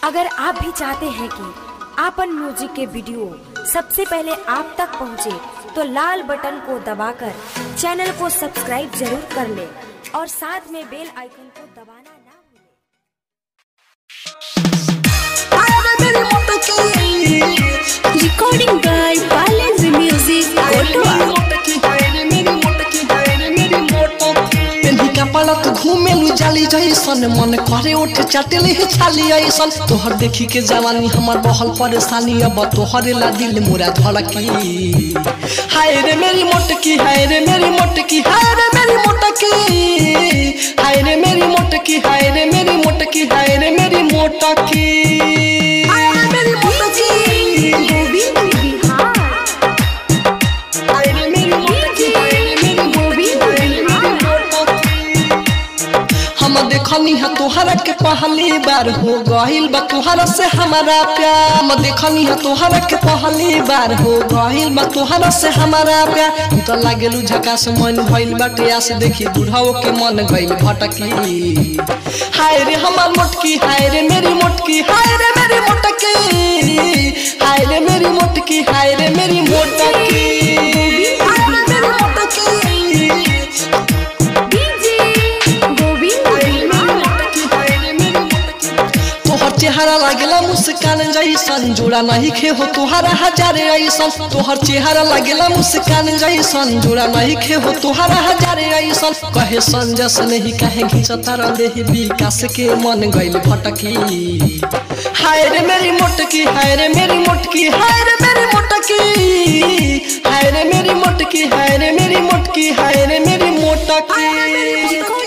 अगर आप भी चाहते हैं कि आपन म्यूजिक के वीडियो सबसे पहले आप तक पहुंचे, तो लाल बटन को दबाकर चैनल को सब्सक्राइब जरूर कर ले और साथ में बेल आइकन को दबाना ना भूलें। Recording by Palace Music, Kotoa. पलक घूमेलू जाली जैसन मन करे उठ चटले छाली ऐसन तोहर देखी के जवानी हमर बहल परेशानी अब तोहरे ला दिल मुरा धड़की हाय रे मेरी मोटकी हाय रे मेरी मोटकी हाय रे मेरी मोटकी हाय रे मेरी मोटकी हाय रे मेरी मोटकी हाय रे मेरी मोटकी हाय रे मेरी मोटकी हाय रे मेरी मोटकी हाय रे मेरी मोटकी हाय रे मेरी मोटकी हम देखनी है तोहरा के पहली बार हो गहिल बा तोहरा से हमारा प्यार हम देखनी है तोहरा के पहली बार हो गहिल बा तोहरा से हमारा प्यार तू तो लागेलू झकास मन भइल बाटे आस देखी बुढ़ाओ के मन गइल भटकी हाय रे हमार मोटकी हाय रे मेरी मोटकी हाय रे मेरी मोटकी हाय रे मेरी मोटकी हाय रे मेरी मोटकी हाय रे मेरी मोटकी तोहर चेहरा लागेला मुस्कान जैसन जोड़ा नहीं खे हो तोहरा हजारे ऐसन तोहर चेहरा लागेला मुस्कान जैसन जोड़ा नहीं खे हो तोहरा हजारे ऐसन कहे संजस नहीं कहे घिंचता रहे विकास के मन गइल भटकी हाय रे मेरी मोटकी हाय रे मेरी मोटकी हाय रे मेरी मोटकी हाय रे मेरी मोटकी हाय रे मेरी मोटकी हाय रे मेरी मोटकी